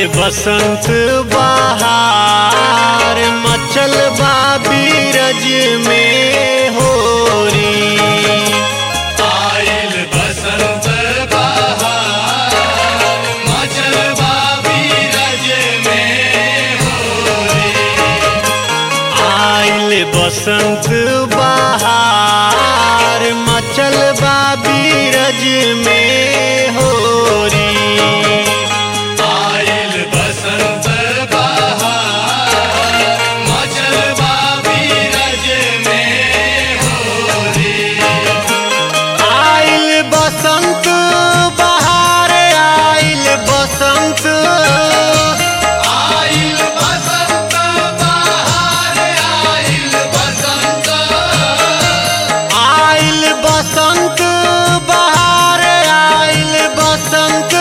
बसंत बहार मचल बा बीरज में होरी आइल बसंत बहार मचल बा बीरज में होरी आइल बसंत बहार मचल बा बीरज में होरी आइल बसंत बहार मचल बा बीरज में होरी आइल बसंत बहार आइल बसंत आइल बसंत बहार आइल बसंत आइल बसंत बहार आइल बसंत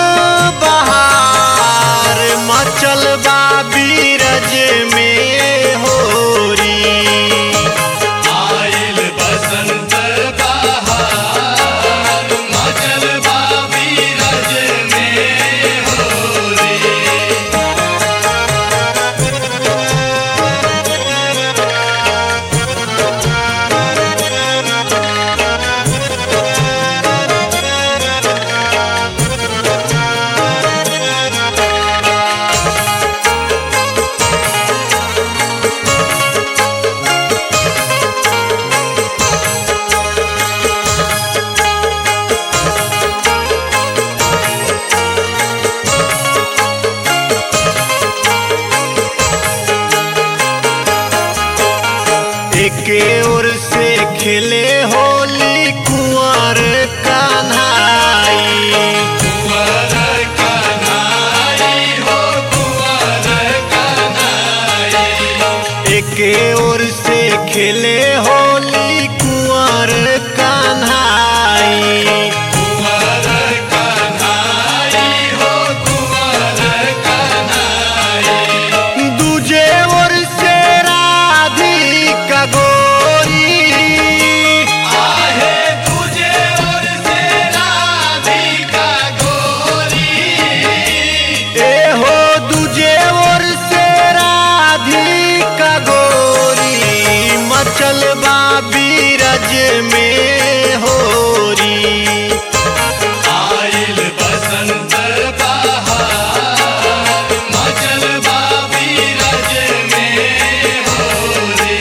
बहार मचल बा बीरज में होरी आइल बसंत बहार मचल बा बीरज में होरी एके ओर से खेले होली कुंवर कन्हाई कुंवर कन्हाई हो कुंवर कन्हाई एके ओर से खेले होली कुंवर कन्हाई कुंवर कन्हाई हो कुंवर कन्हाई दूजे ओर से राधिका गोरी आहे तुझे और से राधिका गोरी ए हो दूजे ओर से राधिका गोरी मचल बा बीरज में होरी आइल बसंत बहार मचल बा बीरज में होरी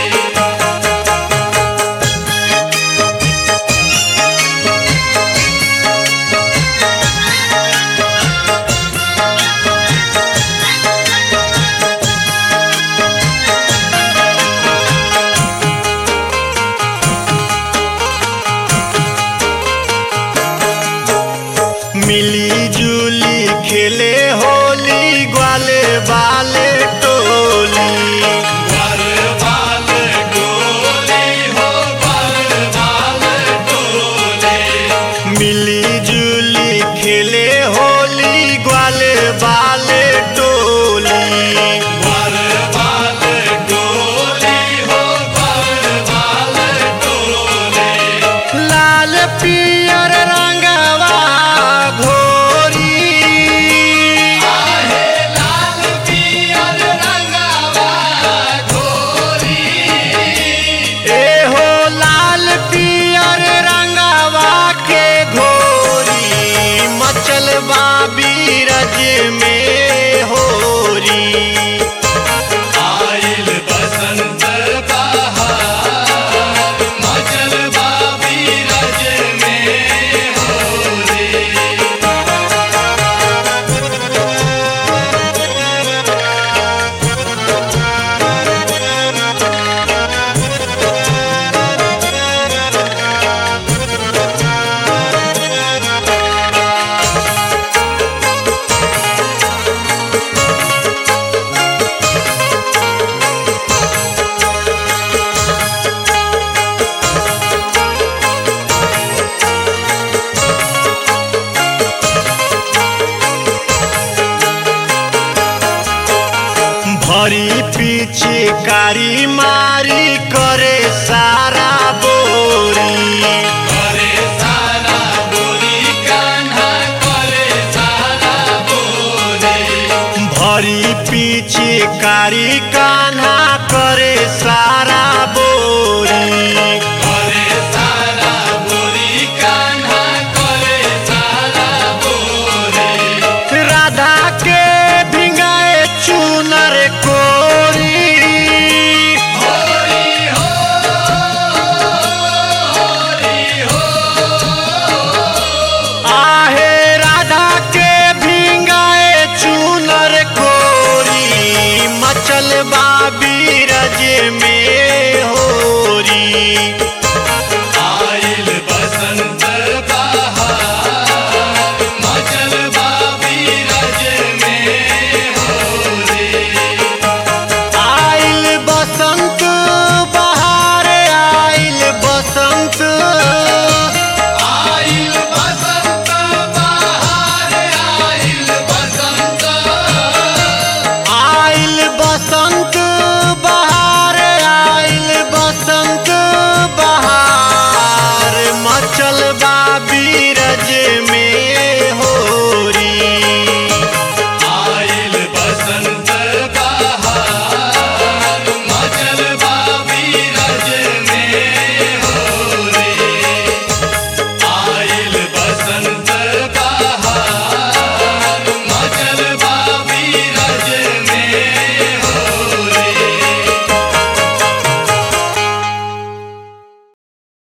मिली जुली खेले होली ग्वाले बाले टोली वर बाल डोली हो वर बाल डोली मिली जुली खेले होली ग्वाले बाले टोली वर बाल डोली हो वर बाल डोली लाल पियर रंगवा घोरी आहे लाल पियर रंगवा गोरी ए हो लाल पियर रंगवा के घोरी मचल बा बीरज में होरी आइल बसंत बहार मचल बा बीरज में होरी भरी पीछे कारी मारी करे सारा बोरी करे सारा बोरी कान्हा करे सारा बोरी पीछे कारी कान्हा करे सारा